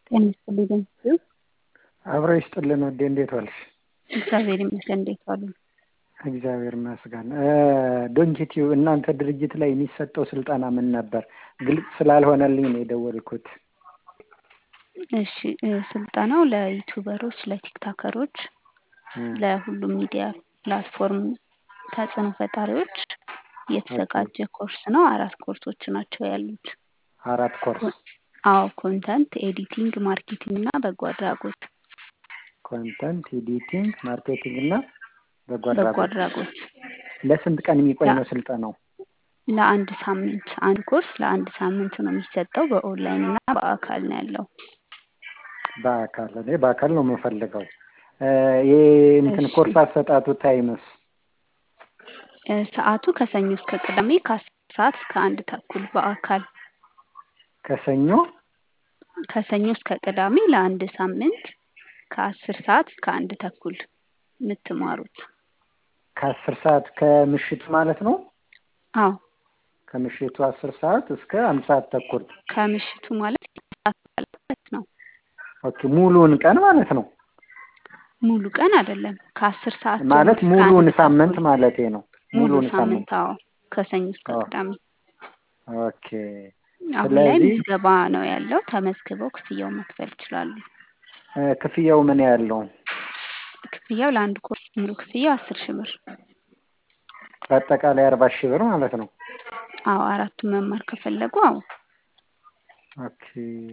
ጤና ይስጥልኝ በምስሉ አብሮ ይስጥልን ውዴ፣ እንዴት ዋልሽ? እግዚአብሔር ይመስገን። እንዴት ዋሉ? እግዚአብሔር ይመስገን። ዶንኪቲዩ እናንተ ድርጅት ላይ የሚሰጠው ስልጠና ምን ነበር? ግልጽ ስላልሆነልኝ ነው የደወልኩት። እሺ ስልጠናው ለዩቱበሮች፣ ለቲክታከሮች፣ ለሁሉም ሚዲያ ፕላትፎርም ተጽዕኖ ፈጣሪዎች የተዘጋጀ ኮርስ ነው። አራት ኮርሶች ናቸው ያሉት። አራት ኮርስ አዎ ኮንተንት ኤዲቲንግ፣ ማርኬቲንግ እና በጎ አድራጎት። ኮንተንት ኤዲቲንግ፣ ማርኬቲንግ እና በጎ በጎ አድራጎት። አድራጎት ለስንት ቀን የሚቆይ ነው ስልጠናው? ለአንድ ሳምንት አንድ ኮርስ ለአንድ ሳምንት ነው የሚሰጠው። በኦንላይን እና በአካል ነው ያለው። በአካል እኔ በአካል ነው የምፈልገው። ይህ እንትን እሺ። ኮርስ አሰጣጡ ታይምስ እ ሰዓቱ ከሰኞ እስከ ቅዳሜ ከአስር ሰዓት እስከ አንድ ተኩል በአካል ከሰኞ ከሰኞ እስከ ቅዳሜ ለአንድ ሳምንት ከአስር ሰዓት እስከ አንድ ተኩል የምትማሩት። ከአስር ሰዓት ከምሽቱ ማለት ነው። አዎ ከምሽቱ አስር ሰዓት እስከ አንድ ሰዓት ተኩል ከምሽቱ ማለት ሰዓት ማለት ነው። ኦኬ ሙሉውን ቀን ማለት ነው። ሙሉ ቀን አይደለም። ከአስር ሰዓት ማለት ጀምሮ እስከ ሙሉውን አንድ ሳምንት ተኩል። ማለቴ ነው። ሙሉ ሙሉውን ሳምንት ሳምንት አዎ ከሰኞ እስከ አዎ። ቅዳሜ። ኦኬ አሁን ላይ ስለዚህ ምዝገባ ነው ያለው። ተመዝግበው ክፍያውን መክፈል ይችላሉ። እ ክፍያው ምን ያለው? ክፍያው ለአንድ ኮርስ ሙሉ ክፍያው አስር ሺህ ብር። በአጠቃላይ አርባ ሺህ ብር ማለት ነው። አዎ አራቱን መማር ከፈለጉ አዎ። ኦኬ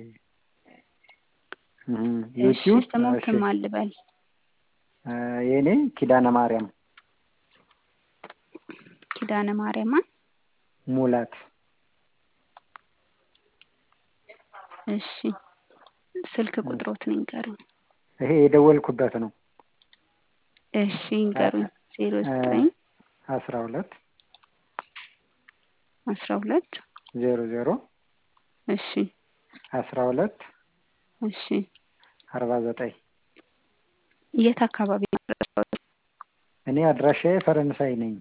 እም፣ እሺ ዩቲዩብ እሺ ስሞትም አልበል እ የኔ ኪዳነ ማርያም ኪዳነ ማርያምን ሙላት እሺ ስልክ ቁጥሮትን ይንገሩኝ። ይሄ የደወልኩበት ነው። እሺ ይንገሩኝ። ዜሮ እ ዘጠኝ አስራ ሁለት አስራ ሁለት ዜሮ ዜሮ እሺ አስራ ሁለት እሺ አርባ ዘጠኝ የት አካባቢ ነው ያደረሰው? እኔ አድራሻዬ ፈረንሳይ ነኝ።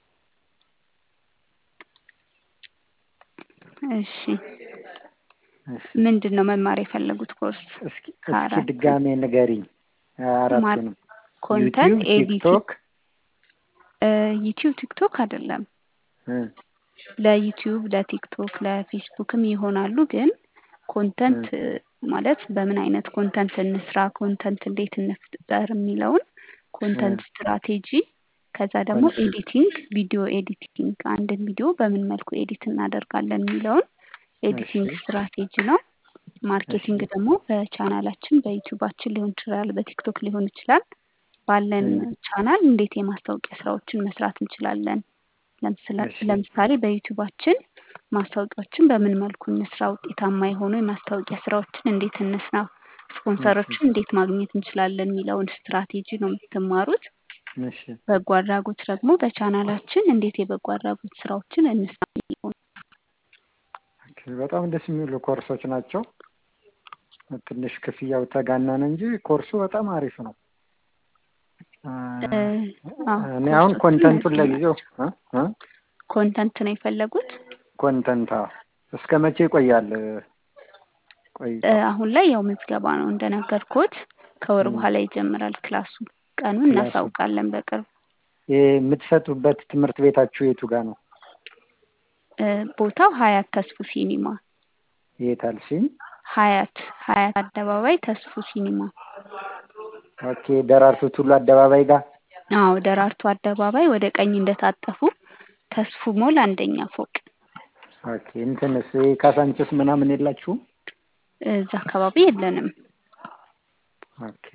እሺ እሺ ምንድን ነው መማር የፈለጉት ኮርስ? እስኪ እስኪ ከአራቱ ድጋሜ ንገሪኝ ማር አራቱንም። ኮንተንት ዩቲዩብ፣ ኤዲቲንግ ቲክቶክ እ ዩቲዩብ ቲክቶክ አይደለም። እ ለዩቲዩብ ለቲክቶክ ለፌስቡክም ይሆናሉ። ግን ኮንተንት እ እ ማለት በምን አይነት ኮንተንት እንስራ፣ ኮንተንት እንዴት እንፍጠር የሚለውን እ ኮንተንት ስትራቴጂ፣ ከዛ ደግሞ ኮን ኤዲቲንግ ቪዲዮ ኤዲቲንግ አንድን ቪዲዮ በምን መልኩ ኤዲት እናደርጋለን የሚለውን እሺ ኤዲቲንግ ስትራቴጂ ነው። እሺ ማርኬቲንግ ደግሞ በቻናላችን በዩቲዩባችን ሊሆን ይችላል፣ በቲክቶክ ሊሆን ይችላል። ባለን እ ቻናል እንዴት የማስታወቂያ ስራዎችን መስራት እንችላለን። ለምስላ እሺ ለምሳሌ በዩቲዩባችን ማስታወቂያዎችን በምን መልኩ እንስራ፣ ውጤታማ የሆኑ የማስታወቂያ ስራዎችን እንዴት እንስራ፣ እሺ ስፖንሰሮችን እንዴት ማግኘት እንችላለን የሚለውን ስትራቴጂ ነው የምትማሩት። እሺ በጎ አድራጎት ደግሞ በቻናላችን እንዴት የበጎ አድራጎት ስራዎችን እንስራ የሚለውን ኦኬ በጣም ደስ የሚሉ ኮርሶች ናቸው። ትንሽ ክፍያው ተጋነነ እንጂ ኮርሱ በጣም አሪፍ ነው። እ እ አዎ እኔ አሁን ኮርሶቹ ኮንተንቱን እነዚህ ለጊዜው ናቸው። እ እ ኮንተንት ነው የፈለጉት? ኮንተንት አዎ። እስከ መቼ ይቆያል እ እ ቆይታው? አሁን ላይ ያው ምዝገባ ነው እንደነገርኩት። ከወር እ በኋላ ይጀምራል ክላሱ። ቀኑን ክላሱ እናሳውቃለን በቅርብ። የምትሰጡበት ትምህርት ቤታችሁ የቱ ጋር ነው? እ ቦታው ሀያት ተስፉ ሲኒማ የት አልሽኝ? ሀያት ሀያት አደባባይ ተስፉ ሲኒማ። ኦኬ ደራርቱ ቱሉ አደባባይ ጋር አዎ ደራርቱ አደባባይ ወደ ቀኝ እንደታጠፉ ተስፉ ሞል አንደኛ ፎቅ ኦኬ እንትንስ ካሳንችስ ምናምን የላችሁም? እዛ አካባቢ የለንም። ኦኬ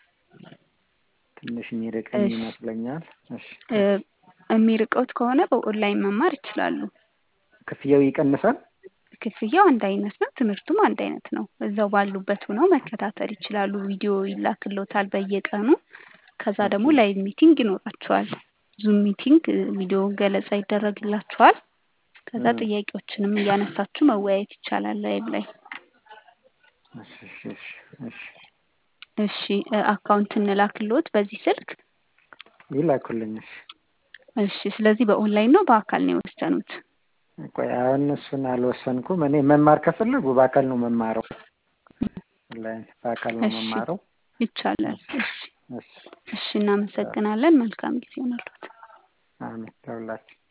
ትንሽ የሚርቀኝ እሺ ይመስለኛል። እሺ እ የሚርቀውት ከሆነ በኦንላይን መማር ይችላሉ። ክፍያው ይቀንሳል? ክፍያው አንድ አይነት ነው። ትምህርቱም አንድ አይነት ነው። እዛው ባሉበት ሆነው መከታተል ይችላሉ። ቪዲዮ ይላክሎታል በየቀኑ። ከዛ ኦኬ ደግሞ ላይቭ ሚቲንግ ይኖራቸዋል። ዙም ሚቲንግ እ ቪዲዮ ገለጻ ይደረግላቸዋል። ከዛ እ ጥያቄዎችንም እያነሳችሁ መወያየት ይቻላል ላይቭ ላይ። እሺ እሺ እሺ እሺ እሺ እ አካውንት እንላክልዎት በዚህ ስልክ? ይላኩልኝ። እሺ እሺ ስለዚህ በኦንላይን ነው በአካል ነው የወሰኑት? ቆይ አሁን እሱን አልወሰንኩም። እኔ መማር ከፈለጉ በአካል ነው መማረው። ኦንላይን በአካል ነው እሺ መማረው። ይቻላል። እሺ እሺ እሺ እሺ እናመሰግናለን። መልካም ጊዜ ይሆንልዎት። አሜን ለሁላችን